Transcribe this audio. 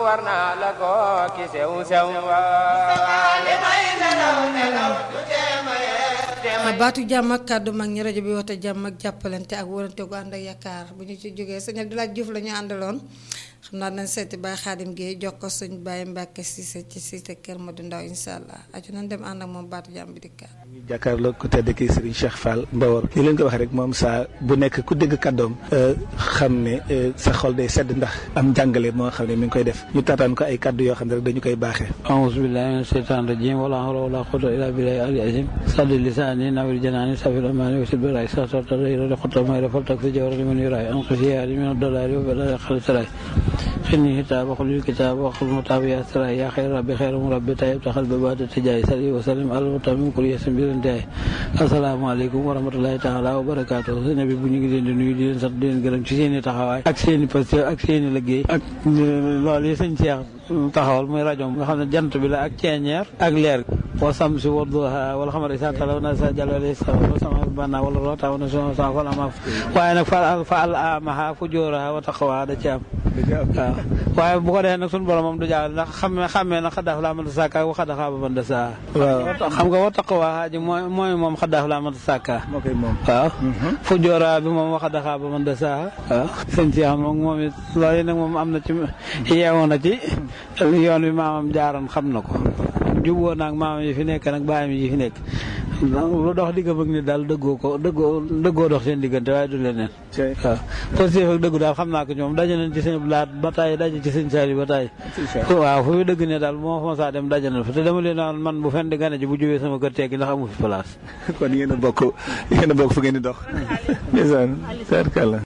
war naa la ko ki sew sew baatu jàmm ak kàddu mag ñi rajo bi woote jàmm ak jàppalante ak wërante gu ànd ak yaakaar bu ñu ci jógee sëñ Abdoulaye Diouf la ñu àndaloon xam naa nañ seeti Baye Xaadim Guèye jox ko suñ Baye Mbàkke Cissé ci Cissé Kër Madou Ndaw insha allah aju nañ dem ànd ak moom baatu jàmm bi dikkaat ñu jàkkaarloo ku tedd ki Serigne Cheikh Fall Mbawar li leen ko wax rek moom saa bu nekk ku dégg kàddoom xam ne sa xol day sedd ndax am njàngale moo xam ne mi ngi koy def ñu taataan ko ay kàddu yoo xam ne rek dañu koy baaxee auzu billahi mina shaytaani rajim wala hawla wala quwwata illa billahi ali azim saddi lisaani nawir janaani safir amaani wasil biraay sa sa ta rëy rëy xota may rafal tak fi jawar li man yuraay an xasiyaari min dolaari wa balaa xali saraay xinni kitaab waxul yu kitaab waxul mutaab yaa saraay yaa xayr rabbi xayra mu rabbi tayib taxal ba baata tijaay sali wa salim al mutamim kul yesim birantaay asalaamaaleykum wa rahmatulahi taala wa barakaatu sëñ bi bu ñu ngi leen di nuyu di leen sant di leen gërëm ci seen i taxawaay ak seen i posté ak seen i liggéey ak loolu yi sëñ Cheikh taxawal muy rajo nga xam ne jant bi la ak ceeñeer ak leer wa samsi wa duha wala xamar isa talaw na sa jalwale sa wa sama banna wala roota wa na so sa fal ama waaye nag fa fa al amaha fu jóoraha wa taqwa da ci am waaw waaye bu ko defee nag suñu borom moom du jaaxal ndax xamme xammee na xadaaf laa mënta sàkka wa xadaxaa ba mënta saa waaw xam nga wa taqwa ji mooy mooy moom xadaaf laa mënta sàkka moo koy moom waaw fu jóoraa bi moom wa xadaxaa ba mënta saa waaw sëñ si xam moom moom it loolu nag moom am na ci yeewu na ci yoon bi maamam jaaroon xam na ko juboo naag maamam yi fi nekk nag baayam yi fi nekk lu dox digga bëgg ni daal dëggoo ko dëggoo dëggoo dox seen diggante waaye du leneen waaw positif ak dëggu daal xam naa ko ñoom daje nañ ci sëñ blaat ba taay daje ci sëñ saali ba taay waaw fu dëgg ne daal moo fa saa dem daje na fa te dama leen naan man bu fen di gane ji bu jubee sama kër tekki ndax amu fi place kon yéen a bokk yéen a bokk fu ngeen di dox ndeysaan sarkala